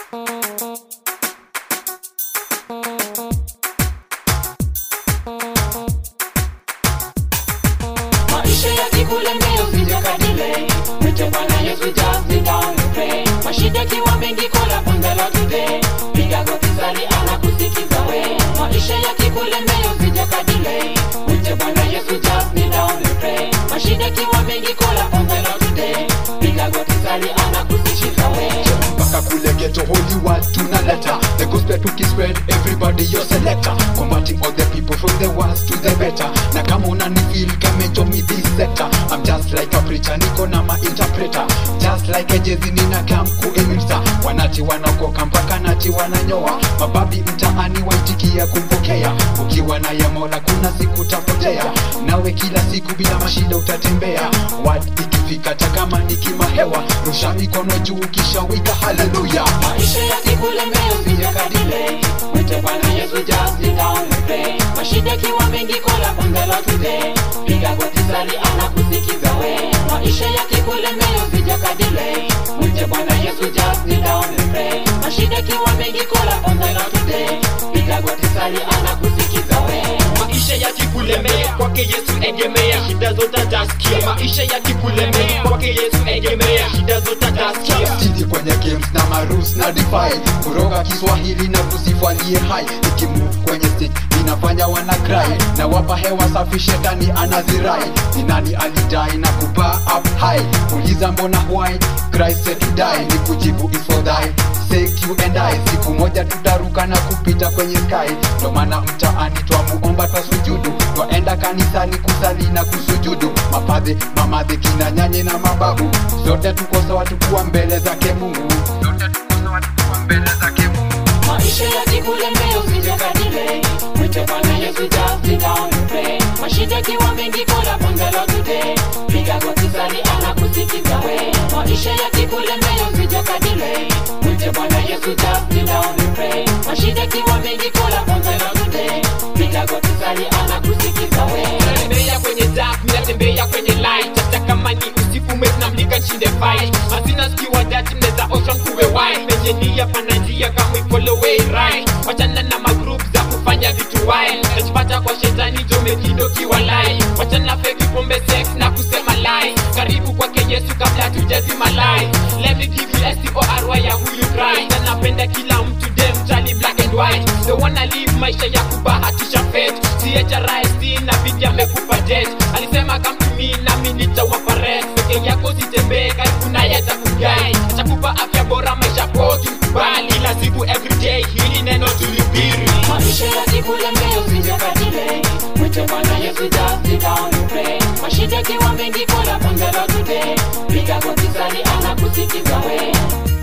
maisha yakikulemea usijakadile mwite bwana yesu just be down and pray mashida kiwa mengi kola bangala today piga goti sali anakusikiza we maisha yakikulemea usijakadile mwite bwana yesu just be down and pray mashida kiwa mengi kola bangala today piga goti sali anakusikiza we mpaka kule ghetto holy word tunaleta the gospel tukispread everybody your selector combating all the people from the worst to the better na kama unani feel come and join me this sector I'm just like a preacher niko na ma interpreter just like a jezi nina kam kuimisa wanati wanaokoka mpaka nati wananyoa mababi mtaani waitikia kumpokea ukiwa na ya mola kuna siku tapotea nawe kila siku bila mashida utatembea word ikifika takama nikimahewa rusha mikono juu kisha wika haleluya maisha yakikulemea usijakadile mwite bwana yesu just be down and pray mashida kiwa mengi kola bangala today piga goti sali anakusikiza we maisha yakikulemea usijakadile mwite bwana yesu just be down and pray mashida kiwa mengi kola bangala today piga goti sali anakusikiza we maisha yakikulemea kwake yesu egemea shida zote taskia maisha yakikulemea kwake yesu egemea shida zote taskia Tidi kwenye games na marus na defy kuroga kiswahili na kusifu aliye hai ikimove kwenye stage inafanya wana cry na wapa hewa safi shetani anazirai ni nani alidai na kupaa up high uliza mbona why Christ said to die ni kujibu is for thy sake you and I siku moja tutaruka na kupita kwenye sky ndo maana mtaani twamuomba twasujudu twaenda kanisani kusali na kusujudu mapadhe mamadhe kina nyanye na mababu zote tuko sawa tukuwa mbele zake mungu zote tuko sawa tukuwa mbele zake mungu maisha yakikulemea usijakadile mwite bwana yesu just be down and pray mashida kiwa mengi kola bangala today piga goti sali anakusikiza we maisha yakikulemea usijakadile mwite bwana yesu just be down and pray mashida kiwa mengi kola bangala today piga goti sali anakusikiza we natembea kwenye dark minatembea kwenye light hata kama ni usiku mwezi namlika nchinde fight hazina skiwa dati mneza osha kuwe wide penye nia pana njia kama follow way right wachana na magroup za kufanya vitu wild najipata kwa shetani jomekindo kiwa lai wachana feki pombe sex na kusema lie karibu kwake yesu kabla tujazima lie let me give you STORY ya huyu Christ na napenda kila mtu dem tali black and white the wanna live maisha ya kubahatisha fate CHRIST na bidi amekupa jet alisema come to me nami nitawapa rest peke yako sitembee karibu naye atakugai atakupa afya bora maisha poki bali ila siku everyday hili neno tulihubiri maisha yakikulemea usijakadile mwite bwana yesu just be down and pray mashida kiwa mengi kola bangala today piga goti sali anakusikiza we